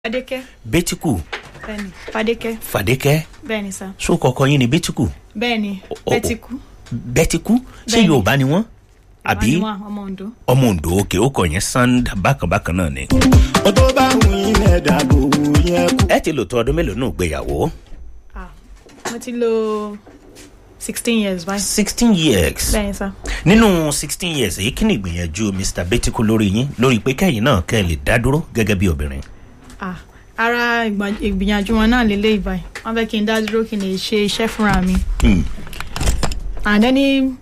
Fadékẹ́. bẹ́tíkù Bẹ́ẹ̀ni. Fadékẹ́. fàdékẹ́ Bẹ́ẹ̀ni sá. so kọkọ yín ni bẹ́tíkù Bẹ́ẹ̀ni. O- o- Bẹ́tíkù. bẹ́tíkù ṣé Bẹ́ẹ̀ni. yorùbá ni wọ́n àbí Wá ní wá, ọmọ Ondo. ọmọ ondo òkè ó kọ yẹn sanda bákanbákan náà ni. ó tó bá wù yín lẹ́dà bò yẹn kú. ẹ ti lò tó ọdún mélòó náà gbéyàwó Ah, mo ti lo sixteen years báyìí. sixteen years Bẹ́ẹ̀ni sá. nínú sixteen years èyí kí ni ìgbìyànjú mr bẹ́tíkù lórí yín lórí pé kẹ́yìn náà kẹ́ ẹ lè dá dúró gẹ́gẹ́ bí obìnrin. Ah, ara ìgbà- ìgbìyànjú wọn náà lélẹ́yìí báyìí. Wọ́n fẹ́ kí n dá dúró kí n lè ṣe iṣẹ́ fúnra mi. Hmm. And then ní